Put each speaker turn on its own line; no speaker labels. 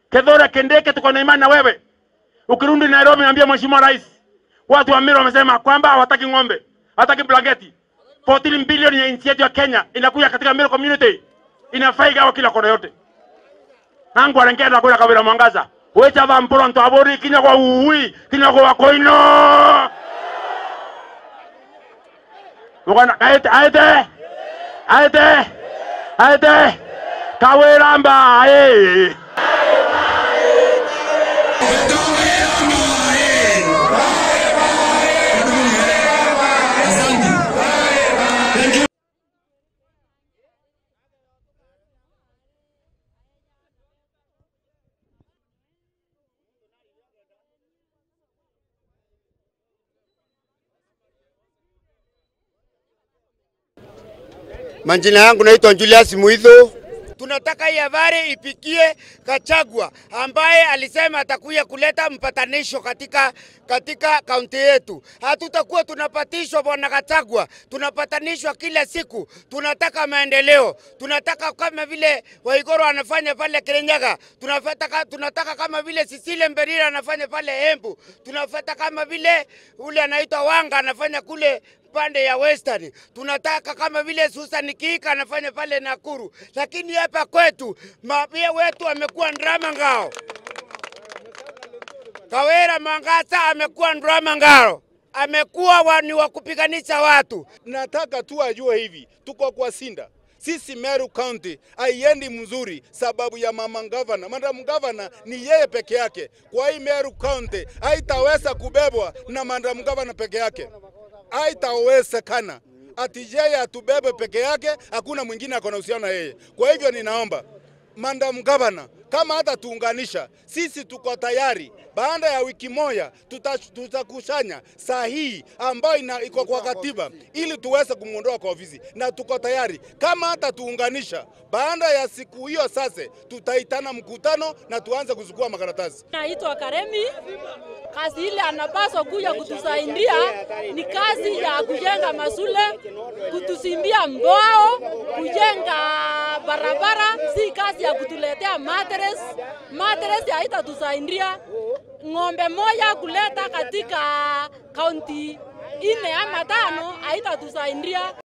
Kithure Kindiki, tuko na imani na wewe. Ukirudi Nairobi, niambia Mheshimiwa Rais, watu wa Meru wamesema kwamba hawataki ng'ombe, hawataki blanketi. 14 bilioni ya nchi yetu ya Kenya inakuja katika Meru community, inafaa igawa kila kona yote. nangu arengera kwira kawira mwangaza wecha va mporo nto abori kinya kwa uwi kinya kwa koino mukana kaite aite aite aite kawira mbae
Majina yangu naitwa Julius Muitho. Tunataka hii habari ipikie Kachagwa ambaye alisema atakuja kuleta mpatanisho katika katika kaunti yetu. Hatutakuwa tunapatishwa bwana Kachagwa, tunapatanishwa kila siku. Tunataka maendeleo, tunataka kama vile Waigoro anafanya pale Kirinyaga, tunataka, tunataka kama vile Sisile Mberira anafanya pale Embu, tunafata kama vile ule anaitwa Wanga anafanya kule pande ya Western. Tunataka kama vile Susan Kika anafanya pale Nakuru, lakini hapa kwetu mapia wetu amekuwa ndrama ngao. Kawera Mangasa amekuwa ndrama ngao, amekuwa wa- ni wa kupiganisha watu.
nataka tu ajue hivi, tuko kwa Sinda. Sisi Meru County haiendi mzuri sababu ya mama gavana. Madam gavana ni yeye peke yake. Kwa hii Meru County haitaweza kubebwa na madam gavana peke yake, haitawezekana ati yeye atubebe peke yake, hakuna mwingine ako na uhusiano na yeye. Kwa hivyo ninaomba madam gavana kama hata tuunganisha, sisi tuko tayari. Baada ya wiki moja tuta- tutakusanya sahihi ambayo ina- iko kwa katiba ili tuweze kumwondoa kwa ofisi, na tuko tayari. Kama hata tuunganisha, baada ya siku hiyo sasa tutaitana mkutano na tuanze kuchukua makaratasi.
Naitwa Karemi. Kazi ile anapaswa kuja kutusaidia ni kazi ya kujenga masule, kutusimbia mbao, kujenga barabara, si kazi ya kutuletea matres. Matres haitatusaidia. Ng'ombe moja kuleta katika kaunti ine ama tano haitatusaidia.